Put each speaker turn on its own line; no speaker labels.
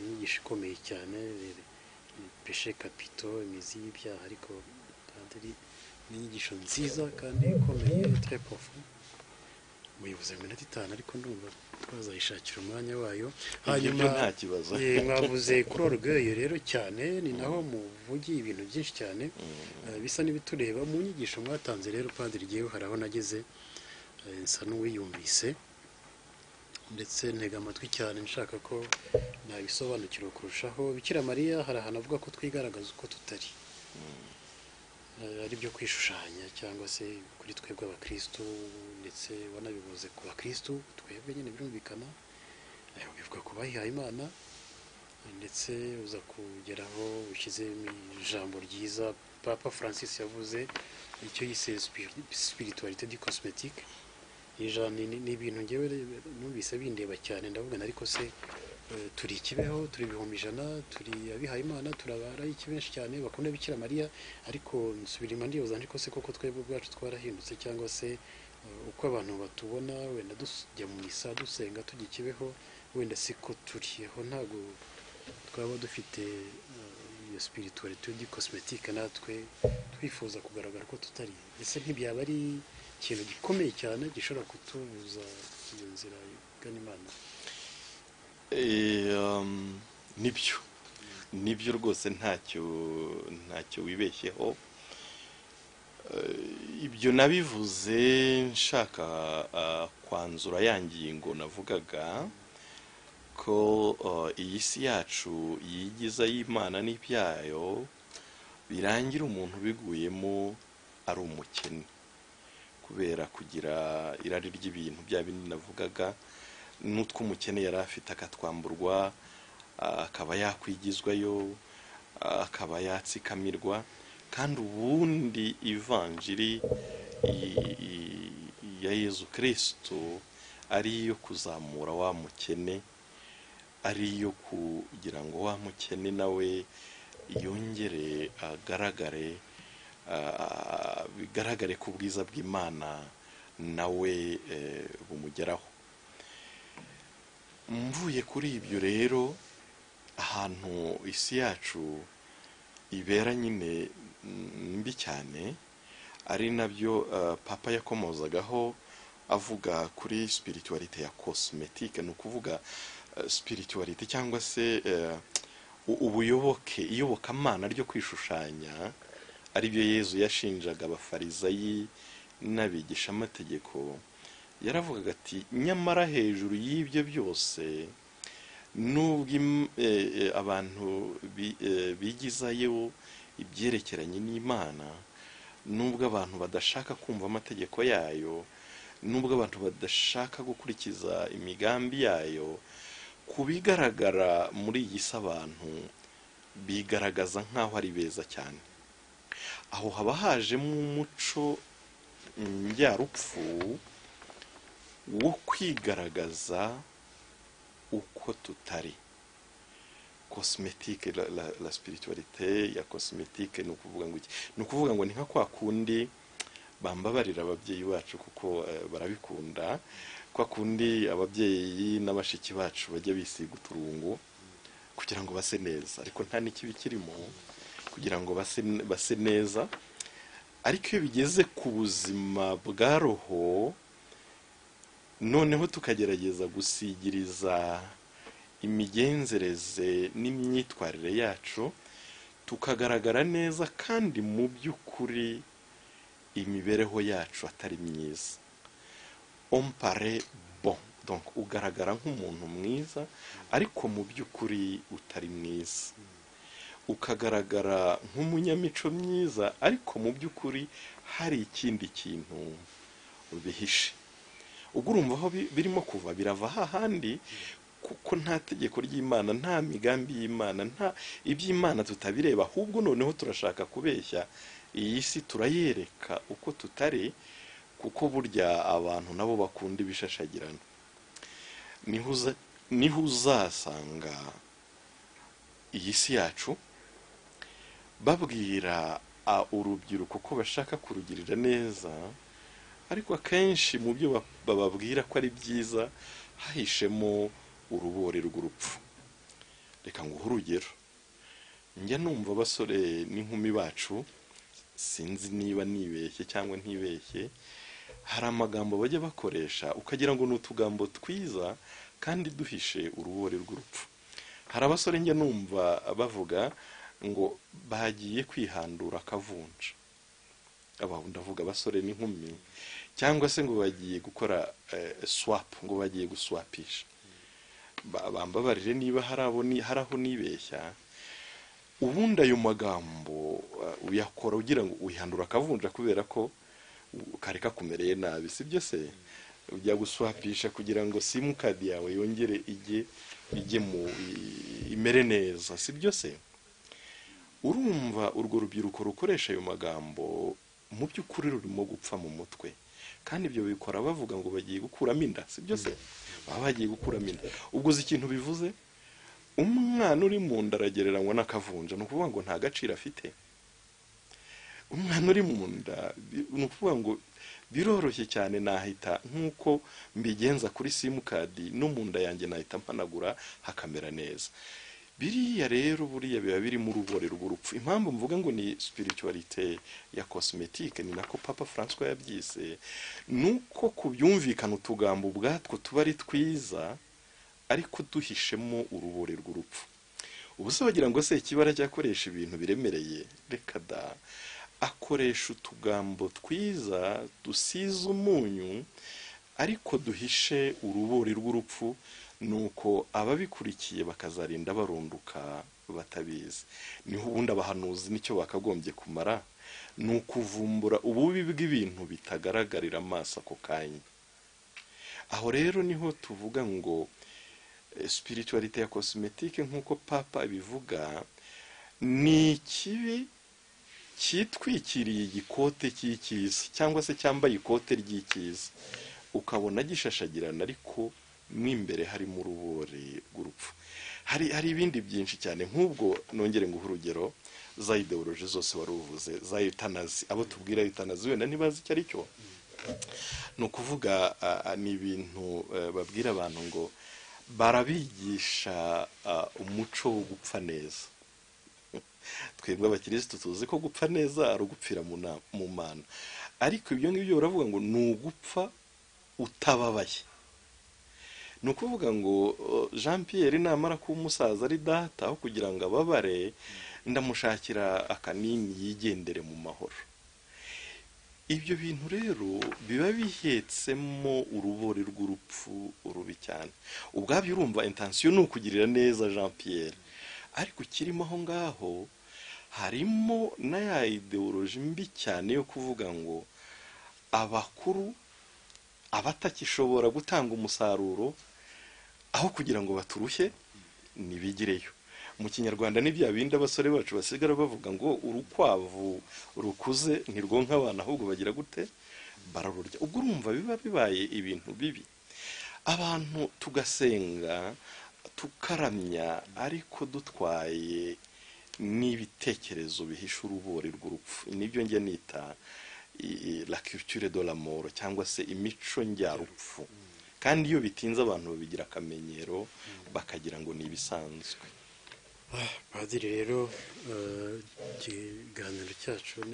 inyigisho ikomeye cyane peshe kapito imizi y'ibyaha ariko kandi ari n'inyigisho nziza kandi ikomeye tre pofu muyivuze mu minota itanu ariko ndumva twazayishakira umwanya wayo hanyuma
byo nta kibazo
eh, mwavuze kuri orgueil rero cyane ni naho muvugiye ibintu byinshi cyane eh, bisa n'ibitureba mu nyigisho mwatanze rero padiri ngewe hari aho nageze eh, nsa n'uwiyumvise ndetse ntega amatwi cyane nshaka ko nabisobanukirwa kurushaho bikira mariya hari ahantu avuga ko twigaragaza uko tutari Eh, ari byo kwishushanya cyangwa se kuri twebwe abakristu ndetse wanabivuze ku bakristu twebwe nyine birumvikana eh, bivuga ku bahihaye imana eh, ndetse uza kugeraho ushyize ijambo ryiza papa francis yavuze icyo yise spiritualité du cosmétique ijana ni ni- ni ibintu ngewe re- numvise bindeba cyane ndavuga na ariko se eh, turi ikibeho turi ibihumbi ijana turi abihaye imana turabara iki benshi cyane bakunda bikira mariya ariko nsubira inyuma ndibaza ariko se koko twebwe ubwacu twarahindutse cyangwa se eh, uko abantu batubona wenda tujya mu misa dusenga tujya ikibeho wenda siko turiho ntabwo twaba dufite eh, iyo spiritualité di cosmétique natwe twifuza kugaragara ko tutari ese ntibyaba ari ikintu gikomeye cyane gishobora kutubuza iyo nzira igana imana
Eh, um, nibyo nibyo rwose ntacyo ntacyo wibeshyeho Eh, ibyo nabivuze nshaka ah, kwanzura ya ngingo navugaga ko eh, iyi si yacu yigiza y'imana n'ibyayo birangira umuntu ubiguyemo ari umukene kubera kugira irari ry'ibintu bya bindi navugaga n'utw'umukene yari afite akatwamburwa ah, akaba yakwigizwayo ah, akaba yatsikamirwa kandi ubundi ivanjiri i- i- ya yezu kirisito ari iyo kuzamura wa mukene ari iyo kugira ngo wa mukene nawe yongere agaragare ah, bigaragare ku bwiza bw'imana nawe eh, bumugeraho mvuye kuri ibyo rero ahantu isi yacu ibera nyine mm, mbi cyane ari nabyo eh, papa yakomozagaho avuga kuri spiritualite ya cosmetique ni ukuvuga eh, spiritualite cyangwa se eh, u- ubuyoboke iyobokamana ryo kwishushanya aribyo yezu yashinjaga abafarizayi n'abigishamategeko yaravugaga ati nyamara hejuru y'ibyo byose nubwo im- eh, eh, abantu bi- eh, bigizayo ibyerekeranye n'imana nubwo abantu badashaka kumva amategeko yayo nubwo abantu badashaka gukurikiza imigambi yayo ku bigaragara muri iyi si abantu bigaragaza nk'aho ari beza cyane aho haba hajemo umuco njyarupfu wo kwigaragaza uko tutari cosmetique la, la, la spiritualité ya cosmetique ni ukuvuga ngo iki ni ukuvuga ngo ni nka kwa kundi bambabarira ababyeyi bacu kuko eh, barabikunda kwa kundi ababyeyi n'abashiki bacu bajya bisiga uturungu kugira ngo base neza ariko nta n'ikibi kirimo kugira ngo base, base neza ariko iyo bigeze ku buzima bwa roho noneho tukagerageza gusigiriza imigenzereze n'imyitwarire yacu tukagaragara neza kandi mu by'ukuri imibereho yacu atari myiza ompare bon donc ugaragara nk'umuntu mwiza ariko mu by'ukuri utari mwiza ukagaragara nk'umunyamico myiza ariko mu by'ukuri hari ikindi kintu bihishe ubwo urumva aho bi- birimo kuva birava hahandi kuko nta tegeko ry'imana nta migambi y'imana nta iby'imana tutabireba ahubwo noneho turashaka kubeshya iyi si turayereka uko tutari kuko burya abantu nabo bakunda ibishashagirana niho uza- niho uzasanga iyi si yacu babwira a- urubyiruko ko bashaka kurugirira neza ariko akenshi mu byo ba- bababwira ko ari byiza hahishemo urubore rw'urupfu reka reka nguhe urugero njya numva abasore n'inkumi bacu sinzi niba nibeshye cyangwa ntibeshye hari amagambo bajya bakoresha ukagira ngo ni utugambo twiza kandi duhishe urubore rw'urupfu hari abasore njya numva bavuga ngo bagiye kwihandura akavunja aba ndavuga abasore n'inkumi cyangwa se ngo bagiye gukora swapu ngo bagiye guswapisha bambabarire niba hari abo ni- hari aho nibeshya ubundi ayo magambo uh, uyakora ugira ngo uyihandura akavunja kubera ko uh, kari kakumereye nabi sibyo se ujya guswapisha kugira ngo simukadi yawe yongere ijye ijye mu i- imere neza sibyo se urumva urwo rubyiruko rukoresha ayo magambo mu by'ukuri rurimo gupfa mu mutwe kandi ibyo bikora bavuga ngo bagiye gukuramo inda sibyo se baba bagiye gukuramo inda ubwo uzi ikintu bivuze umwana uri mu nda aragereranywa n'akavunja ni ukuvuga ngo nta gaciro afite umwana uri mu nda bi- ni ukuvuga ngo biroroshye cyane nahita nk'uko mbigenza kuri simukadi no mu nda yanjye nahita mpanagura hakamera neza biriya rero buriya biba birimo urubore rw'urupfu impamvu mvuga ngo ni spiritualite ya cosmetique ni nako papa francois yabyise ni uko kubyumvikana utugambo ubwatwo tuba ari twiza ariko duhishemo urubore rw'urupfu ubu se wagira ngo se ikibara cyakoresha ibintu biremereye reka da akoresha utugambo twiza dusize umunyu ariko duhishe urubori rw'urupfu nuko ababikurikiye bakazarinda barunduka batabizi niho ubundi abahanuzi nicyo bakagombye kumara ni ukuvumbura ububi bw'ibintu bitagaragarira amaso ako kanya aho rero niho tuvuga ngo eh, spiritualite ya cosmetique nk'uko papa abivuga ni ikibi cyitwikiriye igikote cy'icyiza cyangwa se cyambaye ikote ry'icyiza ukabona gishashagirana ariko mo imbere harimo urubore rw'urupfu hari hari ibindi byinshi cyane nk'ubwo nongere nguhe urugero za ideoloji zose wari uvuze za eutanazi abo tubwira eutanazi wenda ntibazi icyo ari cyo ni ukuvuga ah, ah, ni ibintu eh, babwira abantu ngo barabigisha ah, umuco wo gupfa neza twebwe abakirisitu tuzi ko gupfa neza ari ugupfira mu na- mu mana ariko ibyo ngibyo baravuga ngo ni ugupfa utababaye ni ukuvuga ngo uh, jean pierre namara kuba umusaza ari data aho kugira ngo ababare ndamushakira akanini yigendere mu mahoro ibyo bintu rero biba bihetsemo urubori rw'urupfu rubi cyane ubwabyo urumva intansiyo ni ukugirira neza jean pierre ariko kirimo aho ngaho harimo na ya ideoloji mbi cyane yo kuvuga ngo abakuru abatakishobora gutanga umusaruro aho kugira ngo baturushye nibigireyo mu kinyarwanda ni bya bindi abasore bacu basigara bavuga ngo urukwavu rukuze ntirwonka abana ahubwo bagira gute bararurya ubwo urumva biba bibaye ibintu bibi abantu tugasenga tukaramya ariko dutwaye n'ibitekerezo bihisha urubori rw'urupfu nibyo njya nita i- i- la culture de la mort cyangwa se imico njyarupfu kandi iyo bitinze abantu babigira akamenyero bakagira ngo ni ibisanzwe
padiri rero eh, ikiganiro cyacu